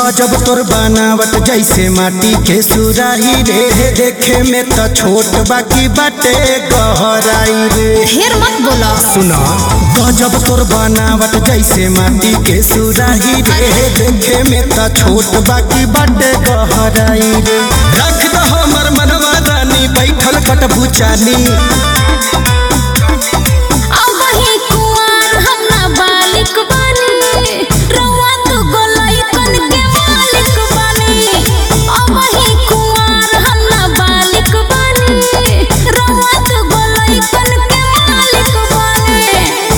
गजब तोर बनावट जैसे माटी के सुराही रे देखे में त छोट बाकी बाटे गहराई रे ढेर मत बोलो सुना गजब तोर बनावट जैसे माटी के सुराही रे देखे में त छोट बाकी बाटे गहराई रे रख द हमर मनवा रानी बैठल कटबू चानी अब ही कुंवर हम नाबालिग बानी रउआ तो गोलैकन के मालिक बानी अब ही कुंवर हम नाबालिग बानी रउआ तो गोलैकन के मालिक बानी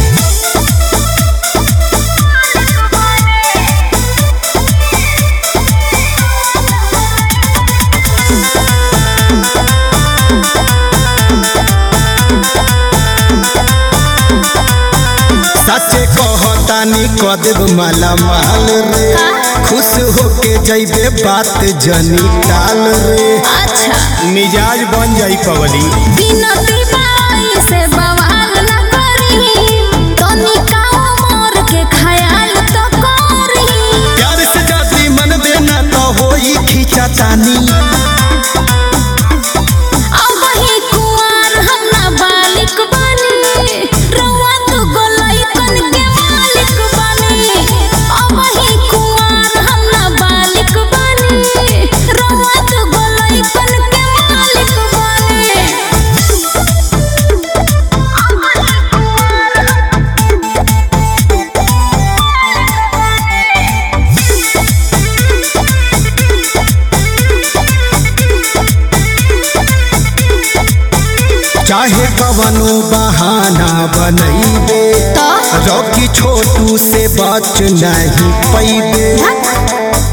सचे कहतानी कदेब माला माल रे खुश होके जैबे बात जनी टाल रे अच्छा मिजाज बन जाई पवली बिनती बाई से बवाल न करी तनिका मोर के ख्याल तो करी प्यार से जाती मन देना तो होई खींचा तानी अब ही कुंवर हम नाबालिग बानी रउआ तो गोलैकन के मालिक बानी अब ही कुंवर हम नाबालिग बानी रउआ तो गोलैकन के मालिक बानी चाहे कवनो बहाना बनैबे तो? रॉकी छोटू से बच नहीं पैबे